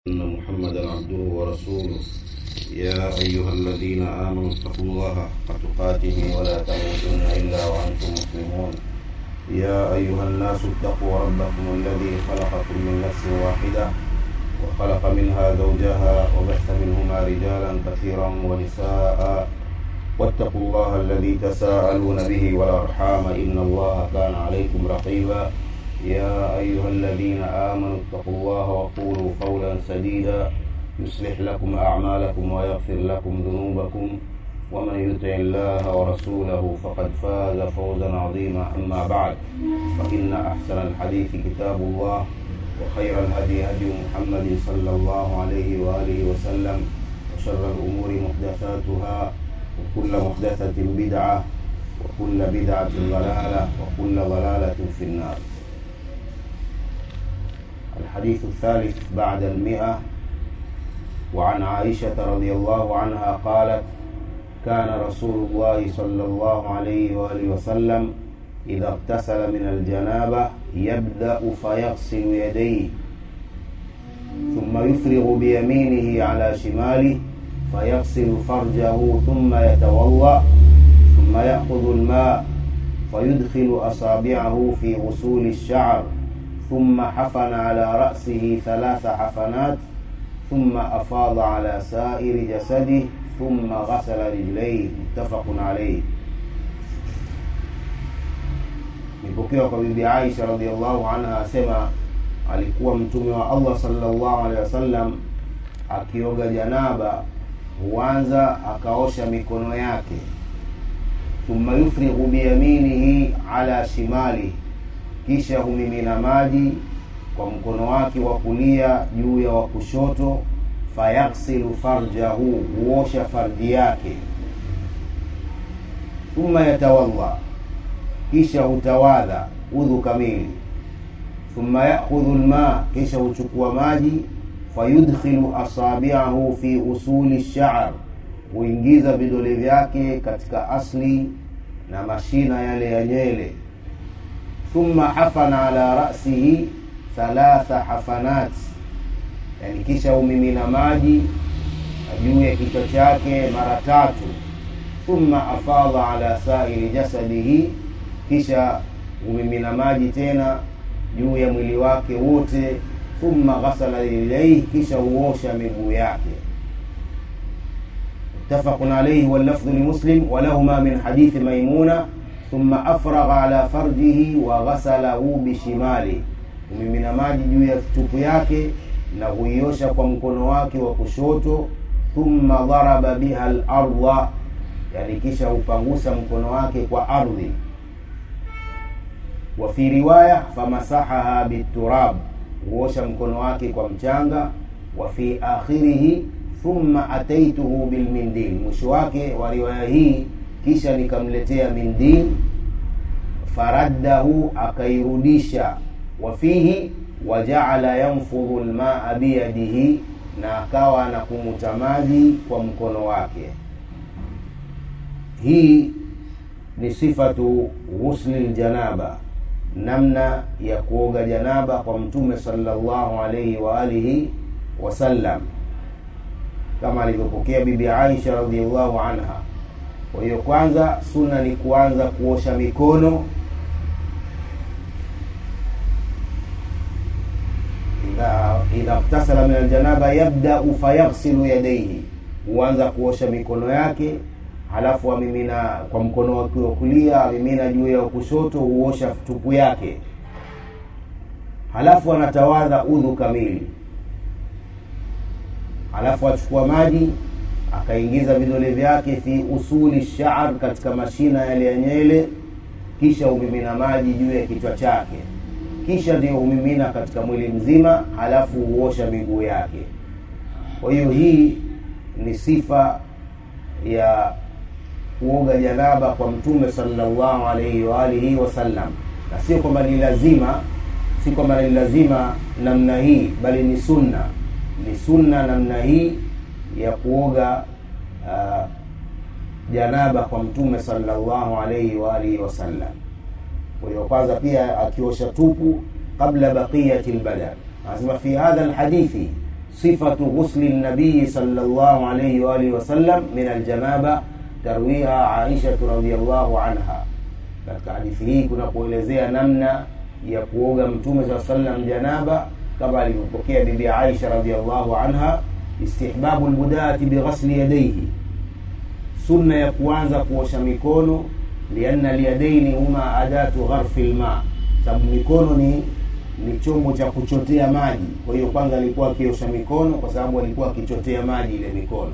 أن محمدا عبده ورسوله يا أيها الذين آمنوا اتقوا الله حق تقاته ولا تموتن إلا وأنتم مسلمون يا أيها الناس اتقوا ربكم الذي خلقكم من نفس واحدة وخلق منها زوجها وبث منهما رجالا كثيرا ونساء واتقوا الله الذي تساءلون به والأرحام إن الله كان عليكم رقيبا يا أيها الذين آمنوا اتقوا الله وقولوا قولا سديدا يصلح لكم أعمالكم ويغفر لكم ذنوبكم ومن يطع الله ورسوله فقد فاز فوزا عظيما أما بعد فإن أحسن الحديث كتاب الله وخير الهدي هدي محمد صلى الله عليه وآله وسلم وشر الأمور محدثاتها وكل محدثة بدعة وكل بدعة ضلالة وكل ضلالة في النار الحديث الثالث بعد المئة وعن عائشة رضي الله عنها قالت كان رسول الله صلى الله عليه وآله وسلم إذا اغتسل من الجنابة يبدأ فيغسل يديه ثم يفرغ بيمينه على شماله فيغسل فرجه ثم يتوضأ ثم يأخذ الماء فيدخل أصابعه في غسول الشعر ثم حفن على رأسه ثلاث حفنات ثم أفاض على سائر جسده ثم غسل رجليه متفق عليه nipokewa kwa bibi aisha radiallahu anha asema alikuwa mtume wa allah salllahu alehi wasallam akioga janaba huanza akaosha mikono yake thumma yufrighu biyaminihi ala shimalihi kisha humimina maji kwa mkono wake wa kulia juu ya wa kushoto fayaksilu farjahu huosha farji yake thumma yatawadha kisha hutawadha udhu kamili thumma yakhudhu lma kisha huchukua maji fayudkhilu asabiahu fi usuli lsha'r huingiza vidole vyake katika asli na mashina yale ya nywele thumma hafana ala rasihi thalatha hafanat yani kisha umimina maji juu ya kichwa chake mara tatu thumma afadha ala sairi jasadihi kisha umimina maji tena juu ya mwili wake wote thumma ghasala rijlaihi kisha huosha miguu yake متفق عليه واللفظ لمسلم ولهما من حديث ميمونه ثم afragha ala farjihi wa ghasalahu bishimali humimina maji juu ya tupu yake na huiosha kwa mkono wake wa kushoto thumma dharaba biha larda yani kisha hupangusa mkono wake kwa ardhi wa fi riwaya famasahaha biturab huosha mkono wake kwa mchanga wa fi akhirihi thumma ataituhu bilmindil mwisho wake wa riwaya hii kisha nikamletea mindil faraddahu akairudisha wafihi wajaala yanfudhu lmaa biyadihi na akawa na kumuta maji kwa mkono wake hii ni sifatu ghusli ljanaba namna ya kuoga janaba kwa mtume salllahu alaihi waalihi wasallam kama alivyopokea bibi aisha radiallahu anha kwa hiyo kwanza sunna ni kuanza kuosha mikono idha iktasala min aljanaba yabdau fayaghsilu yadaihi huanza kuosha mikono yake halafu amimina kwa mkono wake wa kulia amimina juu ya kushoto huosha tupu yake halafu anatawadha udhu kamili halafu achukua maji akaingiza vidole vyake fi usuli sha'r katika mashina yale ya nywele kisha humimina maji juu ya kichwa chake kisha ndio humimina katika mwili mzima halafu huosha miguu yake kwa hiyo hii ni sifa ya kuoga janaba kwa mtume salllahu alaihi waalihi wasallam na sio kwamba ni lazima si kwamba ni lazima namna hii bali ni sunna ni sunna namna hii ya kuoga uh, janaba kwa mtume salllahu alaihi waalihi wasallam kwa hiyo kwanza pia akiosha tupu qabla baqiyati lbadan anasema fi hadha lhadithi sifatu ghusli nabiyi sallallahu alayhi wa alihi wasallam min aljanaba tarwiha aishatu radiallahu anha katika hadithi hii kuna kuelezea namna ya kuoga mtume saa sallam janaba kama alivyopokea bibi aisha radiallahu anha istihbabu lbudati bighasli yadaihi sunna ya kuanza kuosha mikono lianna lyadaini huma adatu gharfi lma sababu mikono ni ni chombo cha kuchotea maji kwa hiyo kwanza alikuwa akiosha mikono kwa sababu alikuwa akichotea maji ile mikono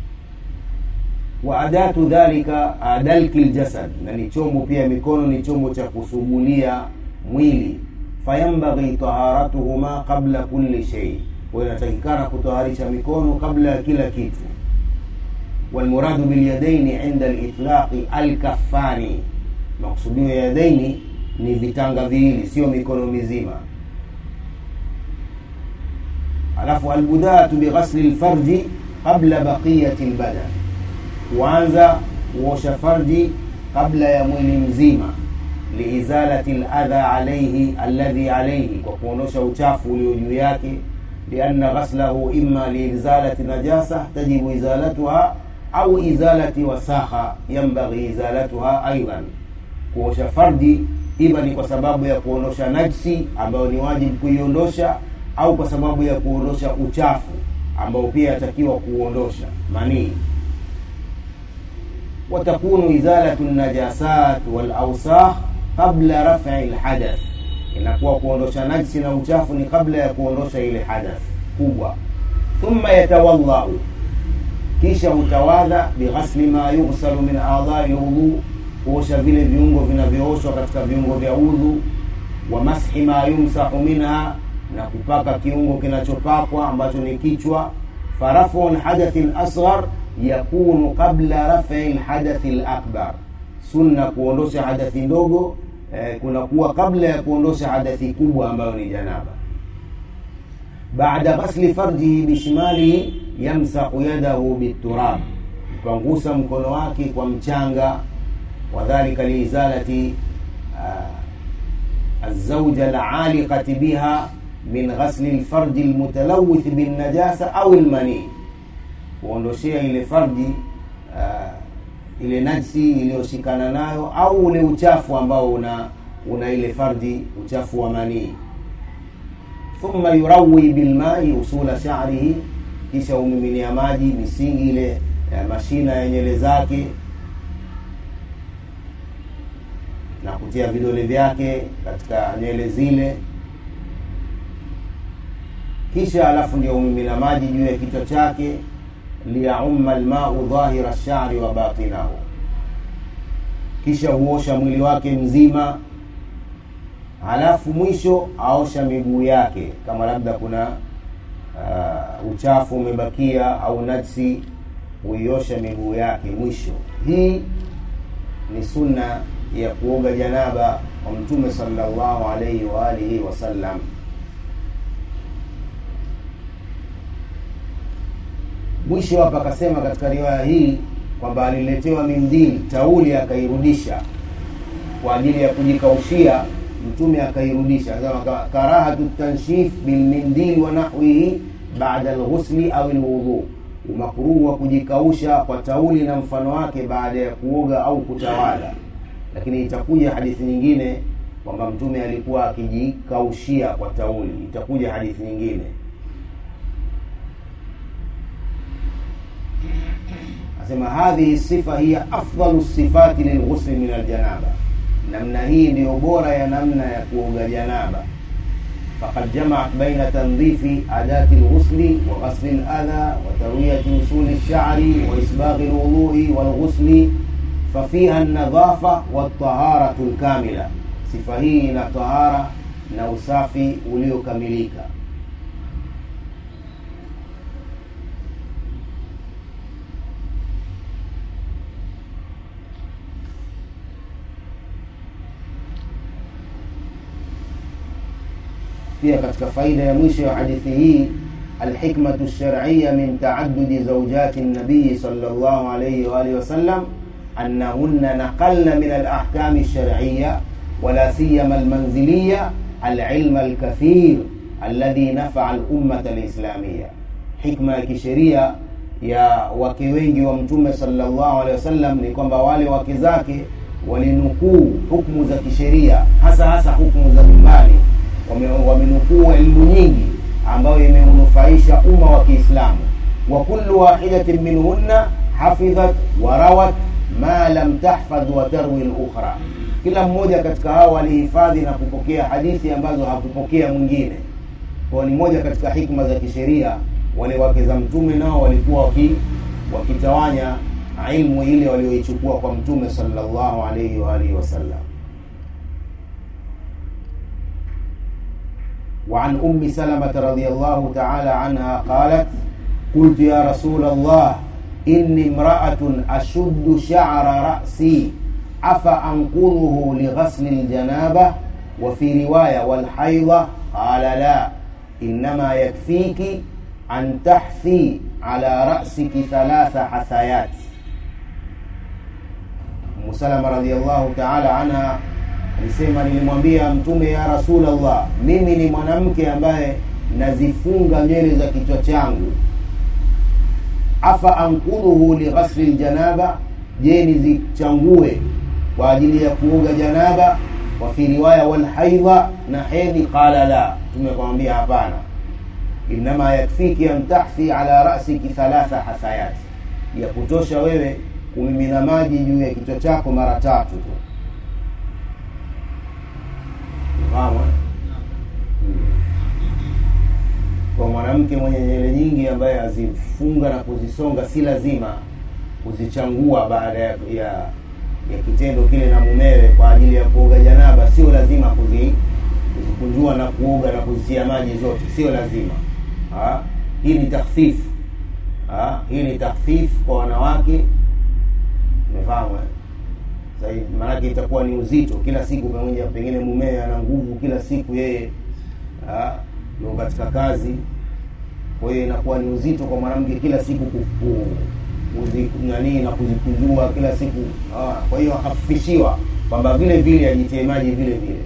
wa adatu dhalika adalki ljasad na ni chombo pia mikono ni chombo cha kusugulia mwili fayambaghi taharatuhuma qabla kulli shei kwa hiyo inatakikana kutoharisha mikono kabla ya kila kitu walmuradu bilyadaini inda litlaqi alkafani makusudio ya yadaini ni vitanga viwili sio mikono mizima alafu albudatu bighasli lfarji qabla baqiyati lbadan kuanza kuosha farji kabla ya mwili mzima liizalati ladha alaihi alladhi alaihi kwa kuondosha uchafu ulio juu yake lianna ghaslahu ima liizalati najasa tajibu izalatuha au izalati wasakha yambaghi izalatuha aidan kuosha farji ima ni kwa sababu ya kuondosha najsi ambayo ni wajibu kuiondosha au kwa sababu ya kuondosha uchafu ambao pia yatakiwa kuondosha manii watakunu izalatu najasat walausakh qabla raf'i lhadath inakuwa kuondosha najsi na uchafu ni kabla ya kuondosha ile hadath kubwa thumma yatawadhau kisha hutawadha bighasli ma yughsalu min adhai lwudhu kuosha vile viungo vinavyooshwa katika viungo vya udhu wa mashi ma yumsahu minha na kupaka kiungo kinachopakwa ambacho ni kichwa farafu lhadathi lasghar yakunu qabla rafi lhadathi lakbar sunna kuondosha hadathi ndogo eh, kunakuwa kabla ya kuondosha hadathi kubwa ambayo ni janaba baada ghasli farjihi bishimalihi yamsahu yadahu biturab ukangusa mkono wake kwa mchanga wadhalika liizalati uh, الزوجة العالقة بها من غسل الفرج المتلوث بالنجاسة أو المني kuondoshea ile farji uh, ile najsi iliyoshikana nayo au ule uchafu ambao una una ile farji uchafu wa manii thumma yurawi bilmai usula sha'rihi kisha umiminia maji misingi ile ya mashina ya nyele zake na kutia vidole vyake katika nywele zile kisha alafu ndio umimina maji juu ya kichwa chake liyaumma lmau dhahira lshari wa batinahu kisha huosha mwili wake mzima halafu mwisho aosha miguu yake kama labda kuna uh, uchafu umebakia au najsi huiosha miguu yake mwisho hii ni sunna ya kuoga janaba kwa mtume sallallahu alaihi wa alihi wasallam mwisho hapa akasema katika riwaya hii kwamba aliletewa mindili tauli akairudisha kwa ajili ya kujikaushia mtume akairudisha akasema karahatu tanshif bilmindili wa nahwihi baada lghusli au lwudhu umakruhu wa kujikausha kwa tauli na mfano wake baada ya kuoga au kutawala lakini itakuja hadithi nyingine kwamba mtume alikuwa akijikaushia kwa tauli itakuja hadithi nyingine asema hadhihi sifa hiya afdalu sifati lilghusli min aljanaba namna hii ndiyo bora ya namna ya kuoga janaba فقد جمعت بين تنظيف أداة الغسل وغسل الأذى وتروية وصول الشعر وإسباغ الوضوء والغسل ففيها النظافة والطهارة الكاملة sifa hii ina tahara na usafi uliokamilika pia katika faida ya mwisho ya hadithi hii alhikmatu lsharciya min taadudi zaujati nabiyi sal llah alaihi waalihi wasallam anahunna naqalna min alahkami lsharciya ولا سيما المنزلية العلم الكثير الذي نفع الأمة الإسلامية hikma ya kisheria ya wake wengi wa mtume sallallahu alaihi wasallam ni kwamba wale wake zake walinukuu hukumu za kisheria hasa hasa hukumu za nyumbani wamenukuu elimu nyingi ambayo imeunufaisha umma wa kiislamu wa kullu wahidatin minhunna hafidhat wa rawat ma lam tahfadh wa tarwi lukhra kila mmoja katika hao alihifadhi na kupokea hadithi ambazo hakupokea mwingine kwa ni moja katika hikma za kisheria wale wake za mtume nao walikuwa waki, wakitawanya ilmu ile walioichukua kwa mtume sallallahu alaihi wa alihi wasallam وعن أم سلمة رضي الله تعالى عنها قالت قلت يا رسول الله إني امرأة أشد شعر رأسي أفأنقضه لغسل الجنابة وفي رواية والحيضة قال لا إنما يكفيك أن تحثي على رأسك ثلاث حثيات أم سلمة رضي الله تعالى عنها alisema nilimwambia mtume ya rasulllah mimi ni mwanamke ambaye nazifunga nywele za kichwa changu afa ankudhuhu lighasli ljanaba je nizichangue kwa ajili ya kuoga janaba wa fi riwaya walhaidha na hedhi qala la mtume akamwambia hapana innama yakfiki an tahthi ala rasiki thalatha hasayati ya kutosha wewe kumimina maji juu ya kichwa chako mara tatu tu fahamu kwa mwanamke mwenye nywele nyingi ambaye azifunga na kuzisonga si lazima kuzichangua baada ya, ya ya kitendo kile na mumewe kwa ajili ya kuoga janaba sio lazima kuzi, kuzikunjua na kuoga na kuzitia maji zote sio lazima ha? hii ni takhfifu hii ni takhfifu kwa wanawake umefahamu maanake itakuwa ni uzito kila siku pamoja pengine mumewe ana nguvu kila siku yeye ndio katika kazi kwa hiyo inakuwa ni uzito kwa mwanamke kila siku nanii na kuzikunjua kila siku aa, kwa hiyo akafifishiwa kwamba vile vile ajitie maji vile vile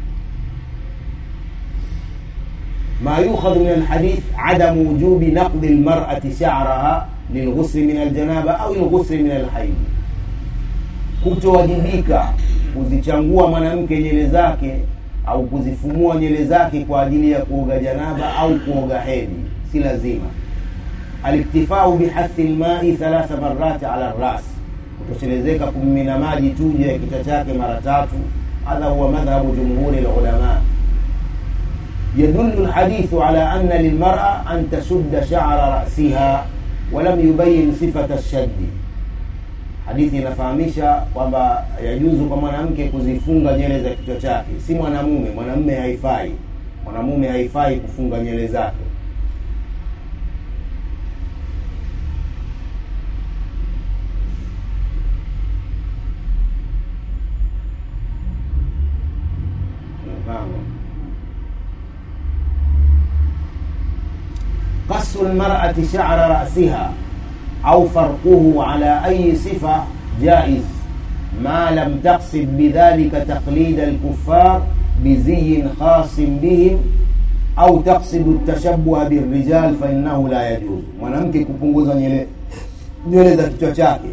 ma yukhadhu min alhadith adamu wujubi naqdi lmarati sha'raha lilghusli min aljanaba au lghusli min alhaidi kutowajibika kuzichangua mwanamke nywele zake au kuzifumua nywele zake kwa ajili ya kuoga janaba au kuoga hedhi si lazima aliktifau bihathi lmai thalatha marati ala ras kutoshelezeka kumimina maji tu juu ya kichwa chake mara tatu hadha huwa madhhabu jumhuri lulama يدل الحديث على أن للمرأة أن تشد شعر رأسها ولم يبين صفة الشد hadithi inafahamisha kwamba yajuzu kwa mwanamke kuzifunga nywele za kichwa chake si mwanamume mwanamume haifai mwanamume haifai kufunga nywele zake qasu lmarati shara rasiha au farquhu ala ayi sifa jaiz ma lam taqsid bidhalika taqlid alkuffar biziyin khasin bihim au taqsidu tashabuha birrijal fainahu la yajuz mwanamke kupunguza nywele nywele za kichwa chake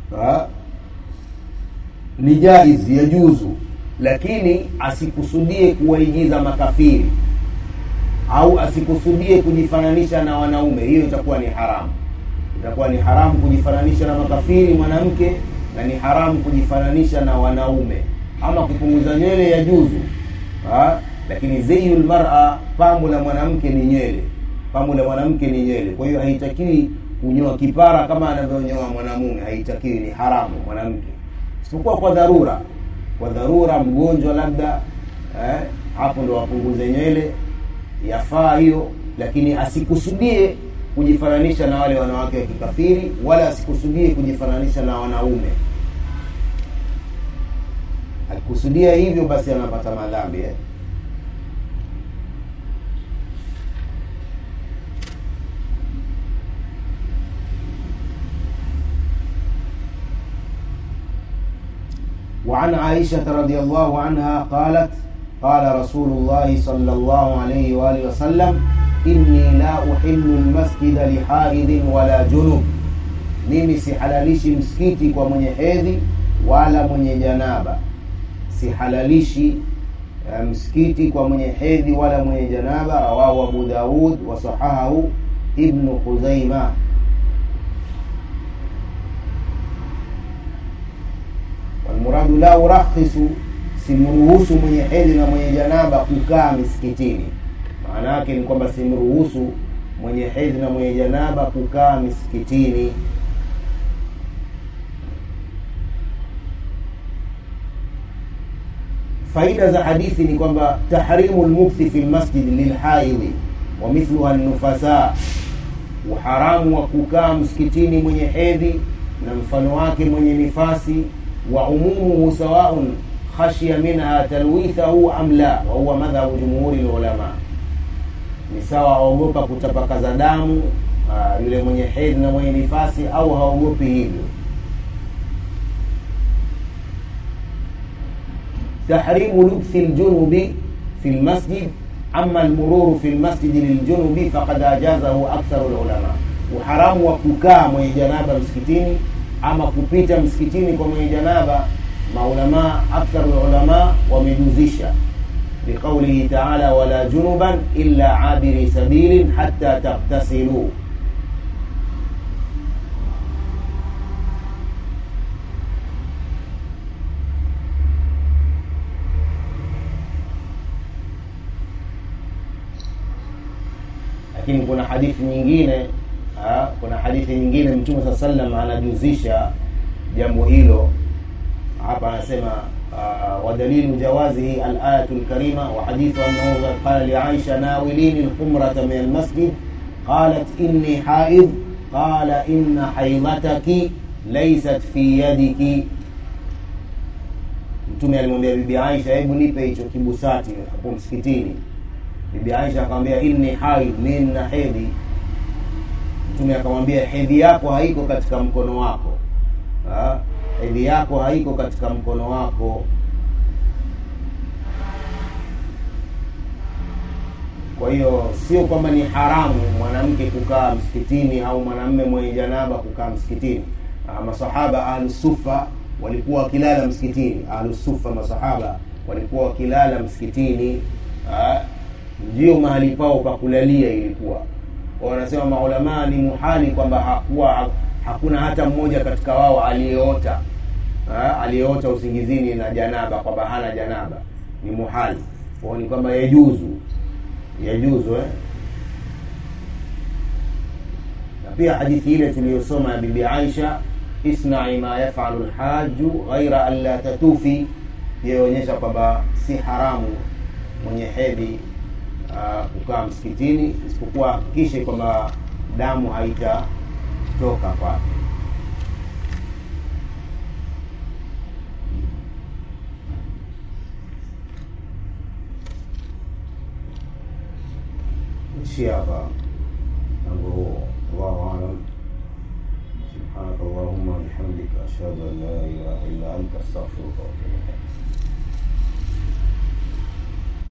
ni jaiz yajuzu lakini asikusudie kuwaigiza makafiri au asikusudie kujifananisha na wanaume hiyo itakuwa ni haramu itakuwa ni haramu kujifananisha na makafiri mwanamke na ni haramu kujifananisha na wanaume ama kupunguza nywele ya juzu ha? lakini zeyu lmara pambo la mwanamke ni nywele pambo la mwanamke ni nywele kwa hiyo haitakiwi kunyoa kipara kama anavyonyoa mwanamume haitakiwi ni haramu mwanamke isipokuwa kwa dharura kwa dharura mgonjwa labda eh, hapo ndo wapunguze nywele yafaa hiyo lakini asikusudie kujifananisha na wale wanawake wa kikafiri wala asikusudie kujifananisha na wanaume akikusudia hivyo basi anapata madhambi eh? وعن عائشة رضي الله عنها قالت قال رسول الله صلى الله عليه وآله وسلم inni la uhillu lmasjida lihaidhin wala junub mimi sihalalishi msikiti kwa mwenye hedhi wala mwenye janaba sihalalishi uh, msikiti kwa mwenye hedhi wala mwenye janaba rawahu abu daud wasahahahu ibnu khuzaima walmuradu la urakhisu simruhusu mwenye hedhi na mwenye janaba kukaa misikitini maana yake ni kwamba simruhusu mwenye hedhi na mwenye janaba kukaa misikitini faida za hadithi ni kwamba tahrimu lmukthi fi lmasjid lilhaidhi wa mithluha nufasa uharamu wa kukaa msikitini mwenye hedhi na mfano wake mwenye nifasi wa umumuhu sawaun khashya minha talwithahu am la wa huwa madhhabu jumhuri lulama ni sawa aogopa kutapakaza damu aa, yule mwenye hedhi na mwenye nifasi au haogopi hivyo tahrimu lubthi ljunubi fi lmasjid ama lmururu fi lmasjidi liljunubi faqad ajazahu aktharu lulama uharamu wa kukaa mwenye janaba msikitini ama kupita msikitini kwa mwenye janaba maulama aktharu lulama wamejuzisha biqaulihi taala wala junuban illa abiri sabilin hatta taghtasiluu lakini kuna hadithi nyingine ha, kuna hadithi nyingine mtume saa sallam anajuzisha jambo hilo hapa anasema uh, wadalilu jawazihi alayatu lkarima wa hadithu annahu qala liaisha nawilini lhumrata min almasjid qalat inni haid qala inna haidhataki laysat fi yadiki mtume alimwambia bibi aisha hebu nipe hicho kibusati hapo msikitini bibi aisha akamwambia inni haid mi nina hedhi mtume akamwambia hedhi yako haiko katika mkono wako ha? hedhi yako haiko katika mkono wako kwa hiyo sio kwamba ni haramu mwanamke kukaa msikitini au mwanamme mwenye janaba kukaa msikitini Ah, masahaba ahlusufa walikuwa wakilala msikitini ahlusufa masahaba walikuwa wakilala msikitini ah, ndio mahali pao pa kulalia ilikuwa wanasema maulamaa ni muhali kwamba hakuwa hakuna hata mmoja katika wao aliyeota ha, aliyeota usingizini na janaba kwamba hana janaba ni muhali kwao ni kwamba yajuzu yajuzu eh? na pia hadithi ile tuliyosoma ya bibi aisha isnai ma yafalu lhaju ghaira an la tatufi yaonyesha kwamba si haramu mwenye hedhi uh, kukaa msikitini isipokuwa hakikishe kwamba damu haitatoka kwake ishia hapa mlango huo allahu alam سبحانك اللهم وبحمدك أشهد أن لا إله إلا أنت أستغفرك وأتوب